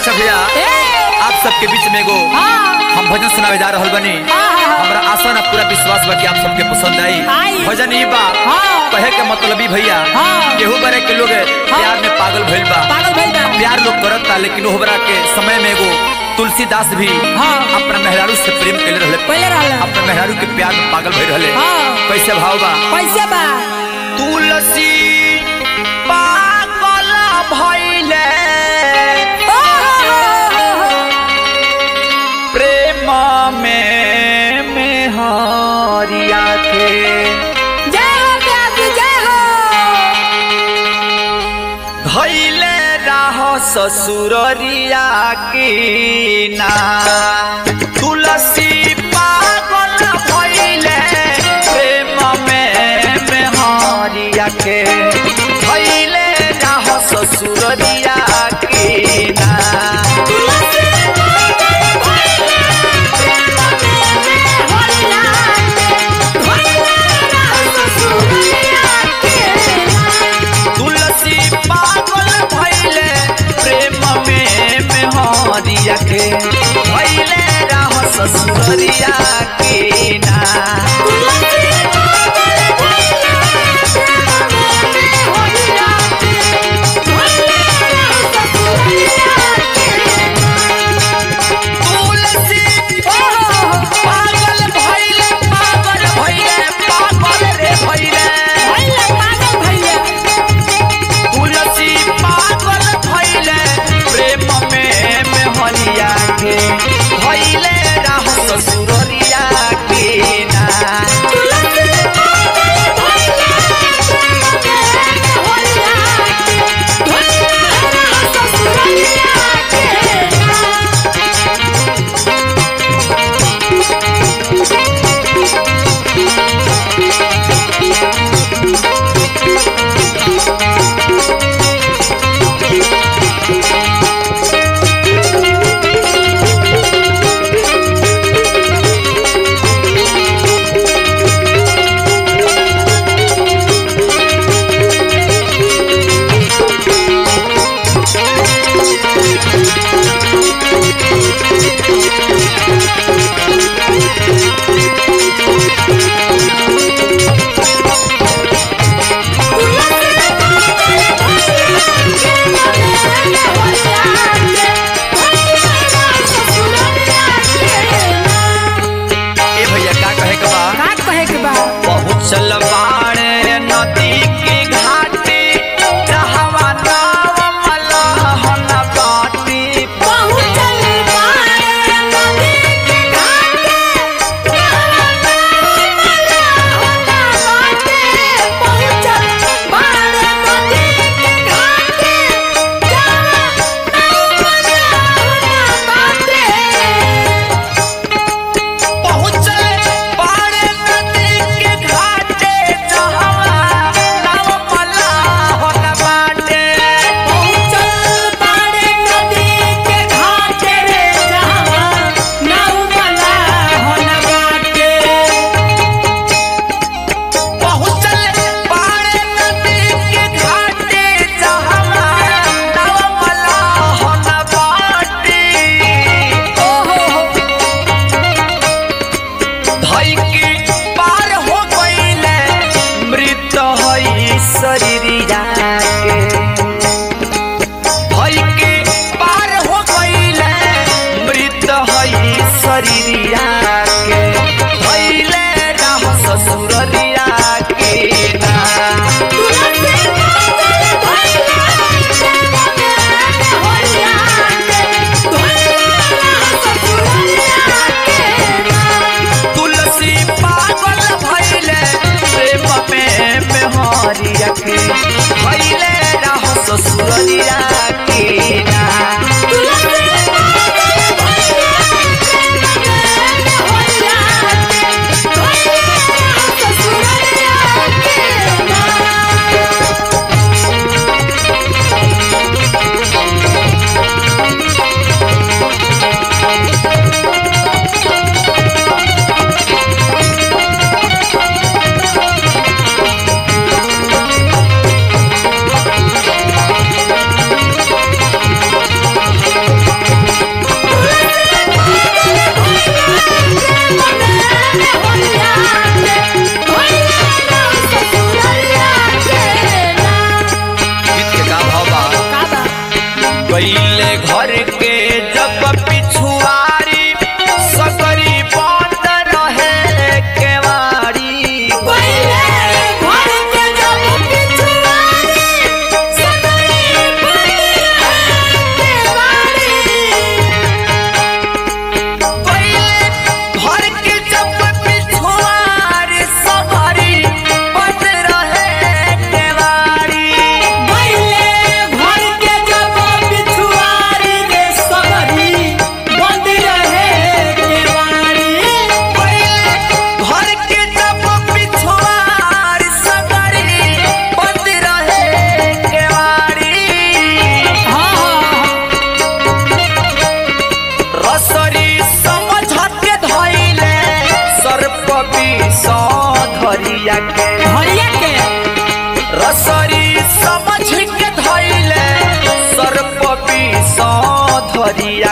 अच्छा भैया ए आप सबके बीच में एगो हाँ हम भजन सुनावे जा रहल बनी हाँ। हमरा आशा ना पूरा विश्वास बा कि आप सबके पसंद आई आई। भजन ई बा हाँ। कहे के मतलब ई भैया हाँ। केहू बरे के लोग प्यार में पागल भइल बा पागल भइल बा प्यार लोग करता लेकिन ओहरा के समय में एगो तुलसीदास भी हाँ। अपना मेहरारू से प्रेम कैले रहले पहले रहल अपना मेहरारू के प्यार में पागल भइल रहले हाँ। कैसे भाव बा कैसे बा तुलसी पागल भइले ओ हो हो हो हो। प्रेम में मेहरिया के जय हो प्यासी जय हो धैले राह ससुररिया की ना तुलसी पागल भइले प्रेम में मेहरिया के धैले राह ससुररिया की ना तुलसी पागल भइले प्रेम में मेहरिया के भइले राह ससुररिया की ना तुलसी पागल भइले पागल भइले पागल रे भइले तुलसी पागल भइले प्रेम में मेहरिया के भइले राह ससुररिया के ना ए भैया का कहे के बा का कहे के बा पहुँचल बाड़े नदी के घाटे जहवा नाव मलहन बाटी पहुँचल बाड़े नदी के घाटे जहवा नाव मलहन बाटे पहुँचल बाड़े नदी के घाटे जहवा नाव मलहन बाटी धई के पार हो गईले मृत हई शरीरिया के धई के पार हो गईले मृत हई शरीरिया के धइले राह ससुररिया के ना तुलसी पागल भइले प्रेम में मेहरिया के भइले राह ससुररिया के ना Thank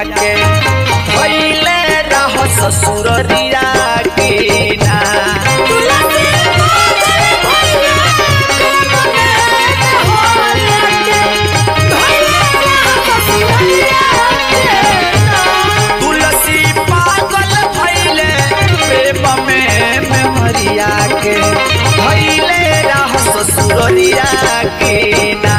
के धैले रह ससुररिया के ना तुलसी पागल भैले प्रेम में मेमरिया के धैले रह ससुररिया के ना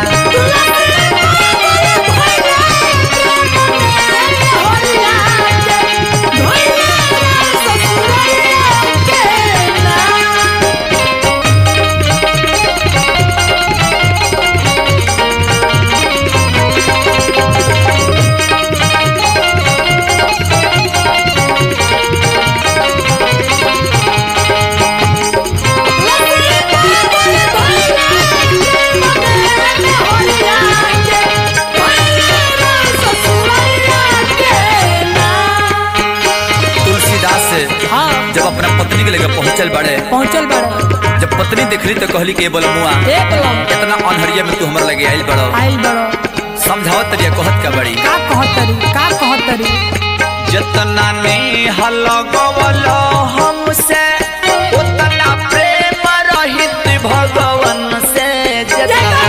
तुलसीदास से हाँ जब अपना पत्नी के लेकर पहुंचल बड़े पहुंचल बड़े जब पत्नी देखली तो कहली के बोल मुआ एक लम इतना अनहरिया में तू हमर लगे आइल बड़ो आइल बड़ो समझावत तरिया कहत का बड़ी का कहतरी का कहतरी जतना ने हलगवल हमसे उतना प्रेम रहित भगवन से जतना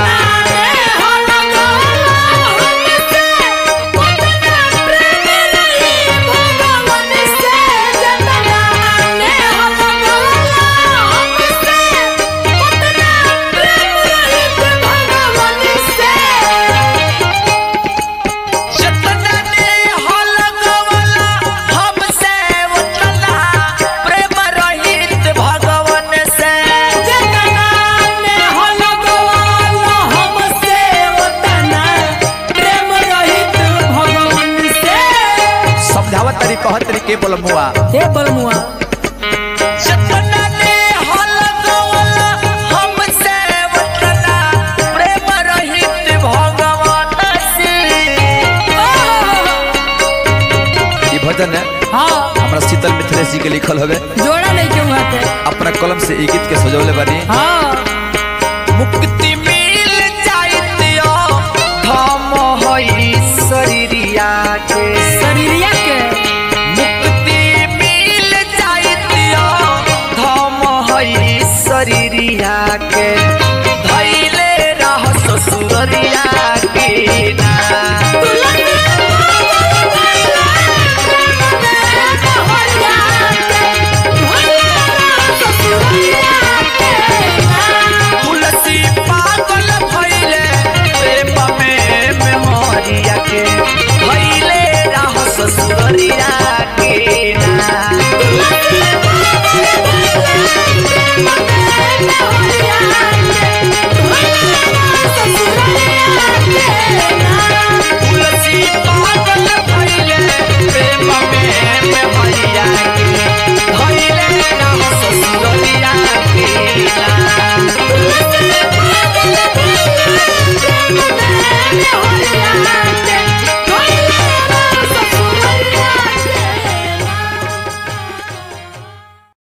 जतना ने हलगवल हमसे उतना प्रेम रहित भगवन से समझावत तरी कहत तरी के बोल मुआ हे बलमुआ जतना ने हलगवल हमसे उतना प्रेम रहित भगवन से ई भजन है हाँ हमरा शीतल मिथिलेश जी के लिखल हवे जोड़ा नहीं क्यों आते अपना कलम से ई गीत के सजौले बानी हाँ मुक्ति मिल जाइत यो धम होई शरीरिया के शरीरिया के मुक्ति मिल जाइत यो धम होई शरीरिया के